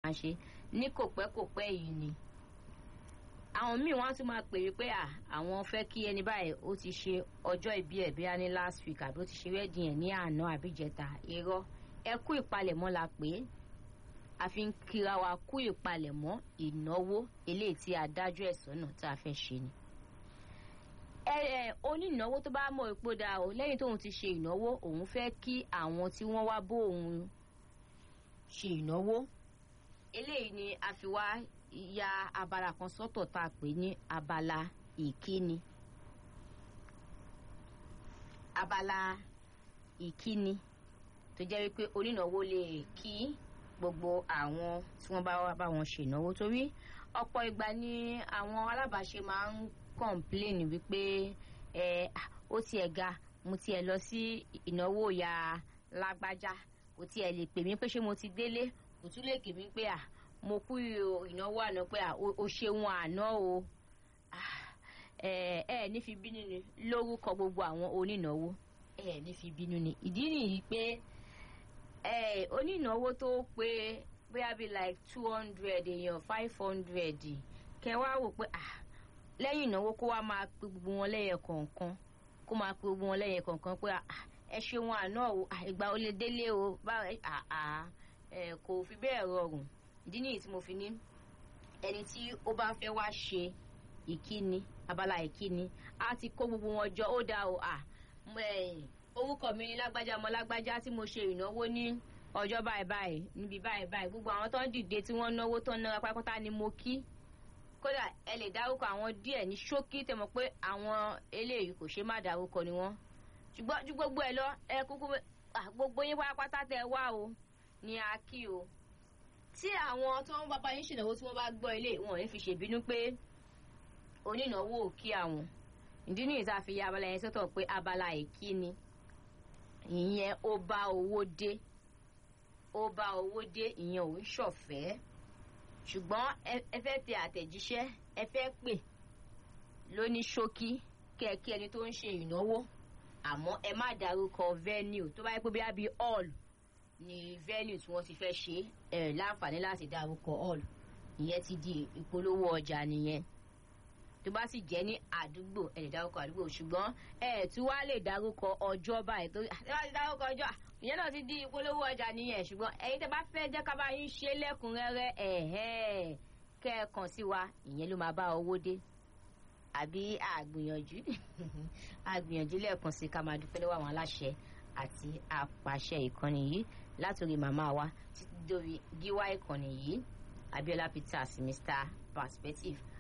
máa ṣe ní kò pẹ́ kò pẹ́ yìí ni àwọn míì wọ́n á tún máa pè é pé à àwọn fẹ́ kí ẹni báyìí ó ti ṣe ọjọ́ ìbí ẹ̀ bí a ní last week àbí ó ti ṣe wedding ẹ̀ ní àná àbí jẹta irọ́ ẹ kú ìpalẹ̀mọ́ la pè é a fi ń kíra wa kú ìpalẹ̀mọ́ ìnáwó eléyìí tí adájọ́ ẹ̀sọ́ náà tá a fẹ́ ṣe ni ẹ ẹ onínáwó tó bá mọ̀ ipò dáa o lẹ́yìn tóun ti ṣe ìnáwó òun fẹ́ kí àwọn tí wọ́n wá bó òun ṣe ìnáwó eléyìí ni a fi wá ya abala kan sọ́tọ̀ tá a pè ní abala ìkíni abala ìkíni tó jẹ́ wípé onínáwó lè kí gbogbo àwọn tí wọ́n bá wá bá wọn ṣènáwó torí ọ̀pọ̀ ìgbà ni àwọn alábàáṣe máa ń kọ̀ǹpléènì wípé ẹ ó tiẹ̀ ga mo tiẹ̀ lọ sí ìnáwó ya lágbájá kò tiẹ̀ lè pè mí pé ṣé mo ti délé kò tún lè kè mí pé à mo kú ìnáwó àná pé à ó ṣeun àná o ẹ ẹ ní fi bínú ni lórúkọ gbogbo àwọn onínáwó ẹ ní fi bínú ni ìdí nìyí pé ẹ onínáwó tó pé bóyá bíi like two hundred èèyàn five hundred kẹ wá wò pé ah lẹ́yìn ìnáwó kó wá máa pe gbogbo wọn lẹ́yẹ kọ̀ọ̀kan kó máa pe gbogbo wọn lẹ́yẹ kọ̀ọ̀kan pé ẹ ṣe wọn àná o ìgbà ó lè délé o báwo ẹ kò fi bẹ́ẹ̀ rọrùn ìdí nìyí tí mo fi ní ẹni tí ó bá fẹ́ wá ṣe ìkíni abala ìkíni á ti kó gbogbo wọn jọ ó dáa o orúkọ mi ní lágbájá ọmọ lágbájá tí mo ṣe ìnáwó ní ọjọ́ báyìí báyìí níbi báyìí báyìí gbogbo àwọn tó ń dìde tí wọ́n náwó tó ń nára pátápátá ni mo kí kódà ẹ lè dárúkọ àwọn díẹ̀ ní ṣókí tẹ́ mọ̀ pé àwọn eléyìí kò ṣe má dárúkọ ni wọ́n ṣùgbọ́n ju gbogbo ẹ lọ ẹ kúkú gbogbo yín pátápátá tẹ́ wá o ní a kí o tí àwọn tó ń bàbá yín ṣènáwó tí wọ́n bá gbọ́ ilé wọn ò ní fi ṣèbínú pé onínáwó ò kí àwọn ìdí nìyí tá a fi ya abala yẹn sọ́tọ̀ pé abala ìkíni ìyẹn ó bá owó dé ó bá owó dé ìyẹn ò ń ṣọ̀fẹ́ ṣùgbọ́n ẹ fẹ́ tẹ àtẹ̀jíṣẹ́ ẹ fẹ́ pè lóní ṣókí kẹ́ẹ̀kí ẹni tó ń ṣe ìnáwó àmọ́ ẹ má dárúkọ venue tó bá yẹ pé bí a bí hall ni venue tí wọ́n ti fẹ́ ṣe ẹ láǹfààní láti dárúkọ hall ìyẹn ti di ìpolówó ọjà nìyẹn tó bá sì jẹ́ ní àdúgbò ẹ lè dárúkọ àdúgbò ṣùgbọ́n ẹ tún wá lè dárúkọ ọjọ́ báyìí tó ẹ bá ti dárúkọ ọjọ́ ìyẹn náà ti di ìpolówó ọjà nìyẹn ṣùgbọ́n ẹ̀yin tẹ́ bá fẹ́ jẹ́ ká bá yín ṣe lẹ́kùnrẹ́rẹ́ ẹ̀hẹ́ kẹ́ ẹ kàn sí wa ìyẹn ló máa bá owó dé àbí àgbìyànjú àgbìyànjú lẹ́ẹ̀kan sí ká máa dúpẹ́ lọ́wọ́ àwọn aláṣẹ àti apàṣẹ ìkànnì yìí látòrí màmá wa títí dórí gíwá ìkànnì yìí Abiola Peters Mr Perspective